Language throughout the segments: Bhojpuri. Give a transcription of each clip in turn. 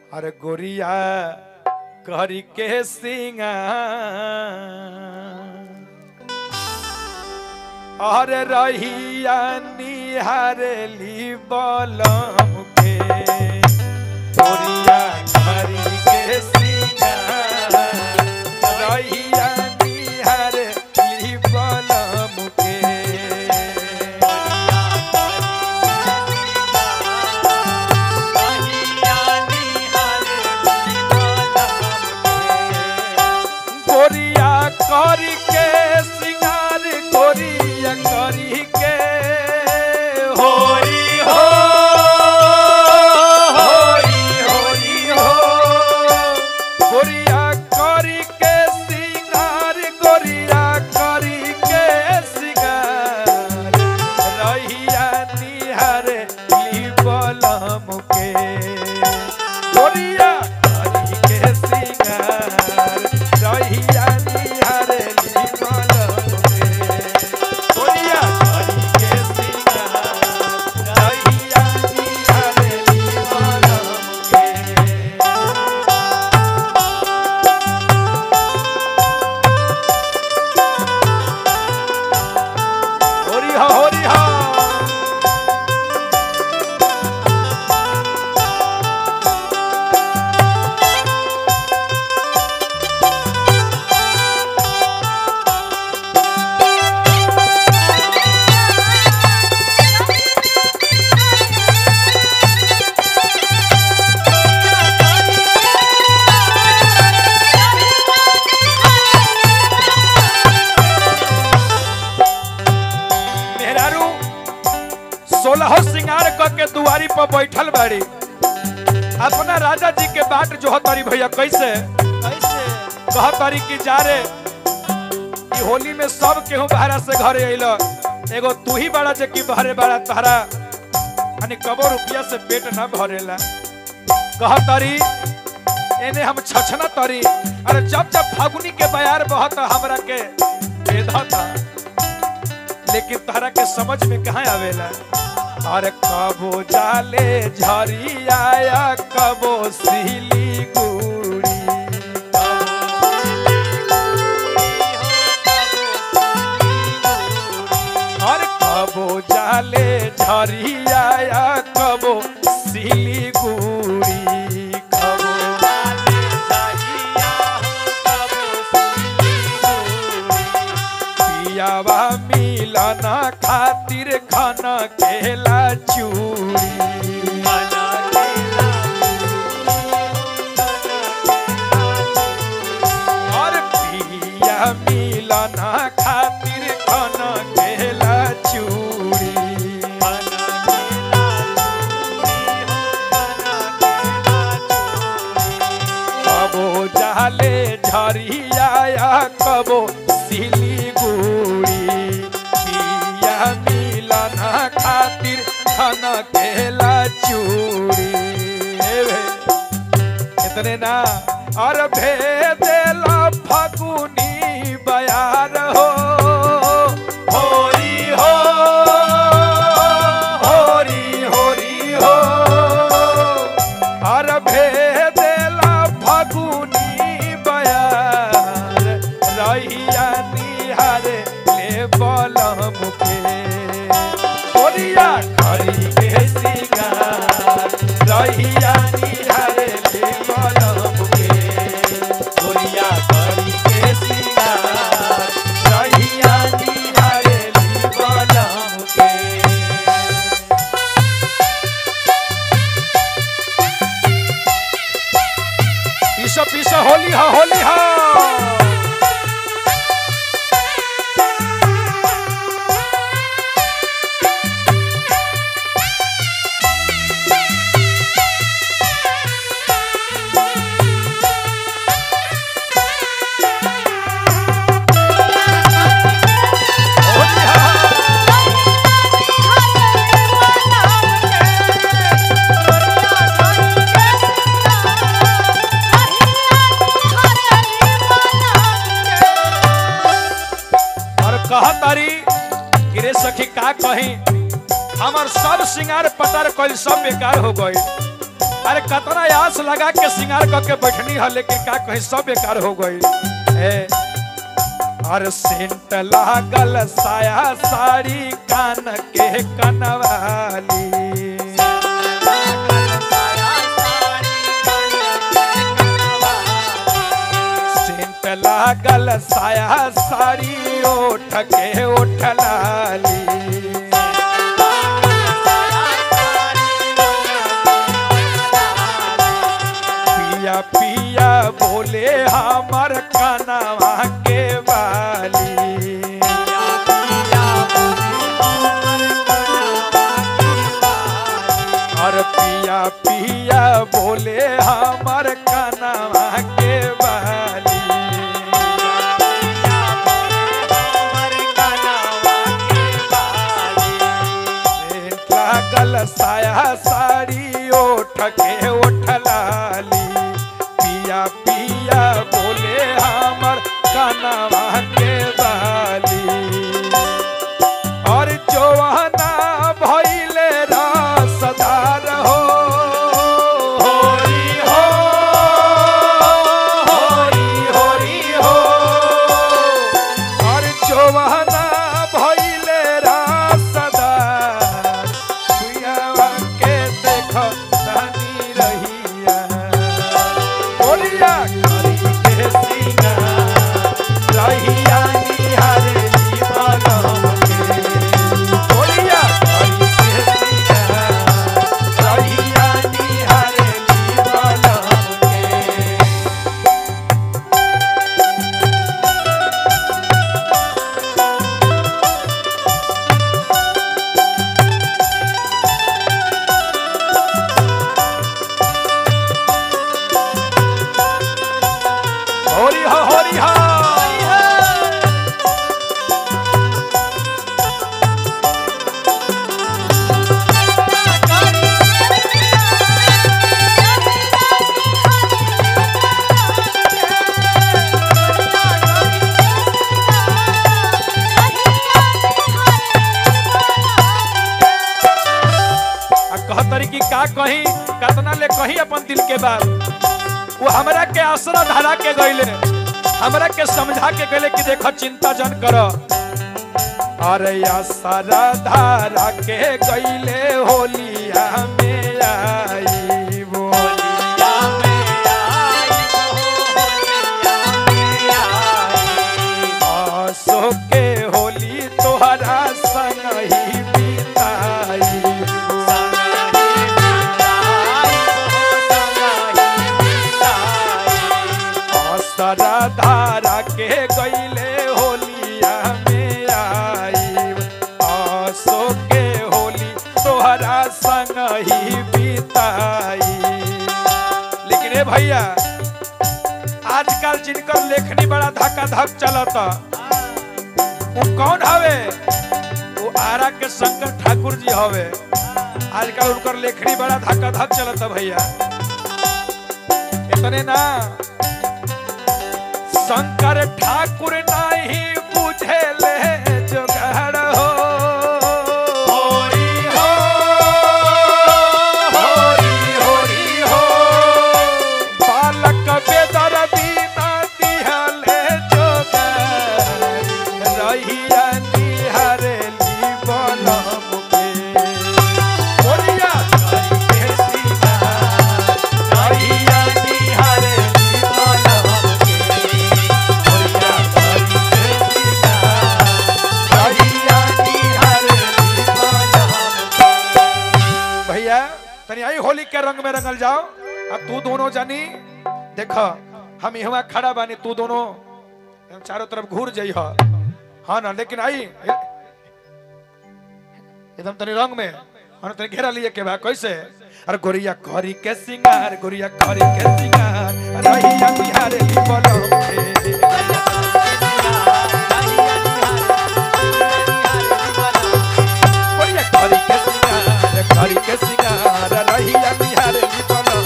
अरे गोरिया करी के सिंगार अरे रहिया निहारली बलम के गोरिया करी के सिंगार रहिया निहारली बलम के गोरिया करी के सिंगार गोरिया करी के होरी हो होरी होरी हो गोरिया करी के सिंगार गोरिया करी के सिंगार रहिया निहार ली बलम के गोरिया करी के सिंगार रहिया निहार ली बलम के गोरिया करी के सिंगार रहिया निहार ली बलम के होरी हा होरी हा मेहरारू सोलह सिंगार क के दुआरी पर बैठल बाड़ी अपना राजा जी के बाट जो तारी भैया कैसे कैसे कह तारी की जा रे ई होली में सब केहू बाहरा से घरे अइल एगो तू ही बड़ा जे की बहरे बड़ा तहरा यानी कबो रुपया से पेट ना भरेला कह तारी एने हम छछना तारी अरे जब जब फागुनी के बयार बहत हमरा के बेधता लेकिन तहरा के समझ में कहाँ आवेला अरे कबो जाले झरिया कबो सिली गुड़ी अरे कबो जाले झरिया कबो सिली गुड़ी कबो पियावा मिलना खातिर खाना केला चूड़ी और पिया मिलना खातिर खाना केला चूड़ी कबो जाले झरिया कबो सिलीगुड़ी पिया मिलना खातिर खाना केला चूड़ी हे भे, इतने ना और भेदेला फगुनी बयार हो होरी हो होरी होरी हो और भेदेला फगुनी बयार रहिया निहार ले बलम के ओरिया खरी के सिंगार रहिया निहार ले बलम के ओरिया खरी के सिंगार रहिया निहार ले बलम के पीछा पीछा होली हा होली हा होली हा और कह तारी गिरे सखी का कही हमर सब सिंगार पतार कइल सब बेकार हो गई अरे कतना आस लगा के सिंगार क के बैठनी है लेकिन का कहीं सब बेकार हो गई ए अरे सेंट लागल साया साड़ी कान के कनवाली सेंट लागल साया साड़ी ओठ के ओठ लाली पिया पिया बोले हमर कनवा के वाली और पिया पिया बोले हमर कनवा के वाली सेंट लागल साया साड़ी ओठ के ओठ लाली पिया पिया बोले हमर कनवा के बाली और जवाना भइले रसदार हो होरी हो होरी होरी हो और जवाना भइले रसदार सुइयावा के देख तनी रहिया बोलिया करी के सीना रहिया निहारे दीवानम के बोलिया करी के सीना रहिया निहारे दीवानम के होरी हो होरी हो आ कहतरी कि का कही कतना ले कही अपन दिल के बात वो हमरा के आसरा धरा के गईले हमरा के समझा के गईले कि देखो चिंता जन कर अरे आसरा धरा के गईले होलिया में आई बोलिया आसो के होली तोहरा संग ही बिताई असरा धारा के गईले होलिया में आई आसो के होली तोहरा संग ही बिताई लेकिन ए भैया आजकल जिनकर लेखनी बड़ा धक्का धक चलता वो कौन हवे वो आरा के शंकर ठाकुर जी हवे आजकल उनकर लेखनी बड़ा धक्का धक चलता भैया इतने ना शंकर ठाकुर नहीं बुझे ले जोगाड़ हो होरी हो होरी होरी हो बालक बेदर दीना दिहले जोगाड़ रहिया निहरेली बनम के बोलिया करी के सीना रहिया निहरेली बनम के बोलिया करी के सीना रहिया निहरेली बनम के भैया तनी आई होली के रंग में रंगल जाओ अब तू दोनों जानी देख हम यहाँ खड़ा बानी तू दोनों हम चारों तरफ घूर जाइ हाँ ना लेकिन आई एकदम तनी रंग में हाँ तनी घेरा लिए के बा कैसे अरे गोरिया करी के सिंगार गोरिया करी के सिंगार रहिया बिहार ली बोलो गोरिया करी के सिंगार करी के सिंगार रहिया बिहार ली बोलो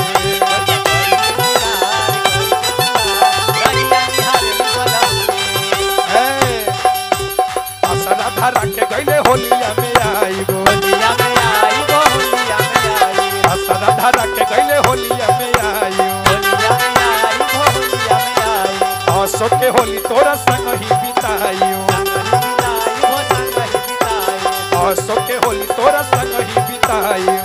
असरा धरा के गईले होलिया में आई गो असरा धरा के गईले असो के होली तोरा संग ही बिताइयो असो के होली तोरा संग ही बिताइयो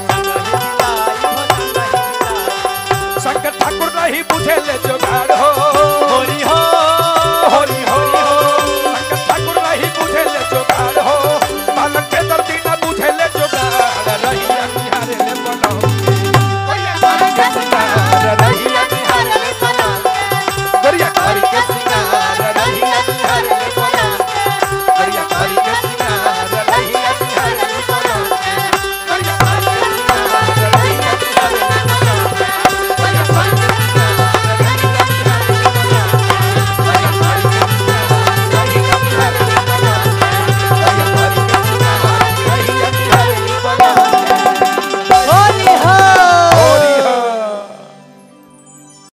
शंकर ठाकुर नहीं बुझे ले जोगाड़ हो होली हो होली होली